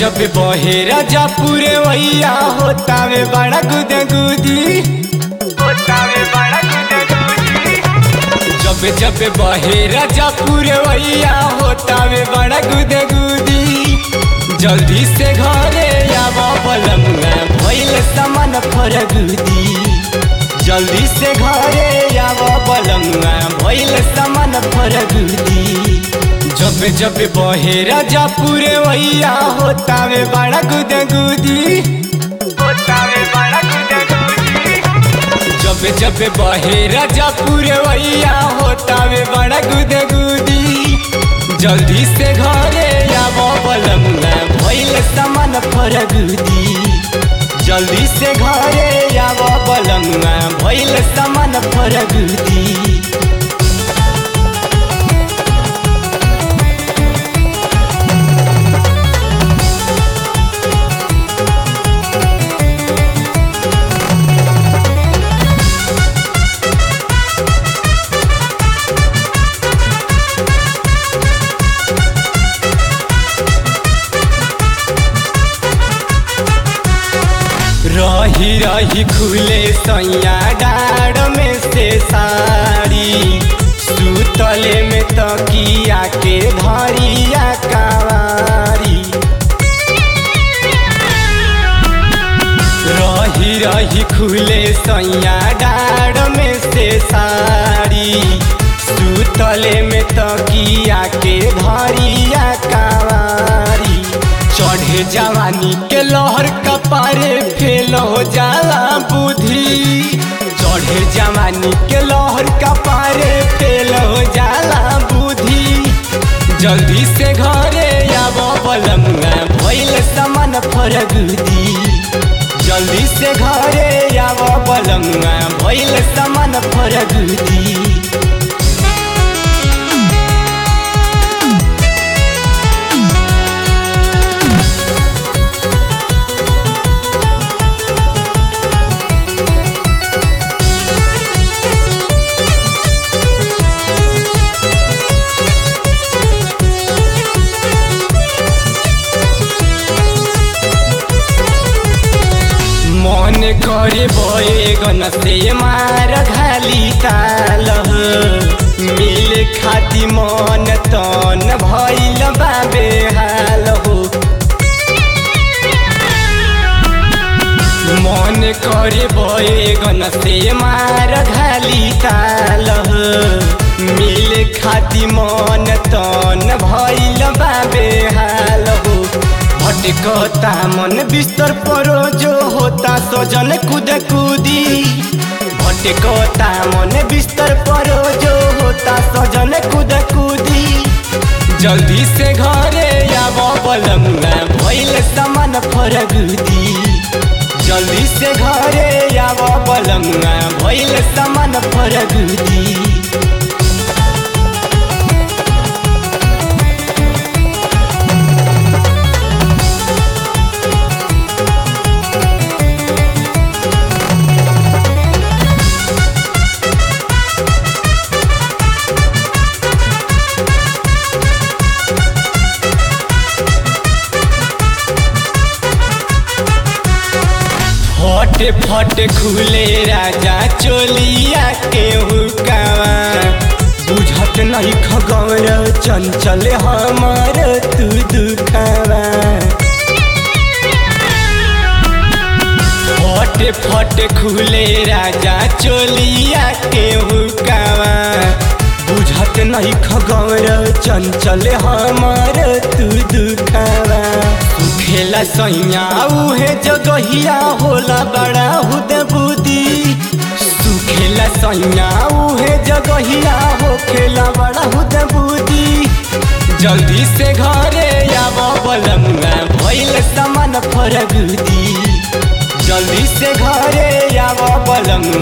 जब बहे राजा पूरे वैया होता वे बड़ा गुद गुदी होता वे बड़ा गुद गुदी जब जब बहे राजा पूरे वैया होता वे बड़ा गुद गुदी जल्दी से घरे आवा बलमुआ भइल समान फरगुदी जल्दी से घरे आवा बलमुआ भइल समान फरगुदी जब जब बहे राजा पूरे वैया होता वे बड़ा गुद गुदी होता वे बड़ा गुद गुदी जब जब बहे राजा पूरे वैया होता वे बड़ा गुद गुदी जल्दी से घरे आवा बलमुआ भइल समान फरगुदी जल्दी से घरे आवा बलमुआ भइल समान फरगुदी रही रही खुले सैया डाड़ में से साड़ी सुतले में तकिया के धरिया कावारी रही रही खुले सैया डाड़ में से साड़ी सुतले में तकिया के धरिया कावारी चढ़े जवानी के लहर कपारे फेल हो जाला बुद्धि चढ़े जवानी के लहर कपारे फेल हो जाला बुद्धि जल्दी से घरे आब बलमुआ भइल समान फरगुदी जल्दी से घरे आब बलमुआ भइल समान फरगुदी मन करे बैगन से मार घाली ताल मिल खाती मन तन भैल बाबे हाल हो मन करे बैगन से मार घाली ताल मिल खाती मन तन भैल बाबे हाल हो भटकता मन बिस्तर परो जो होता सजन कूद कूदी भटकता मन बिस्तर परो जो होता सजन कूद कूदी जल्दी से घरे आब बलमुआ भइल समान फरगुदी जल्दी से घरे आब बलमुआ भइल समान फरगुदी फटे फटे खुले राजा चोलिया के हुकावा बुझत नहीं खगौर चंचल हमार तू दुखावा फटे फटे खुले राजा चोलिया के हुकावा बुझत नहीं खगौर चंचल हमार तू दुखावा खेला सैया उहे जगहिया होला बड़ा हुद बुदी सुखेला सैया उहे जगहिया हो खेला बड़ा हुद बुदी जल्दी से घरे आब बलमुआ भइल समान फरगुदी जल्दी से घरे आब बलमुआ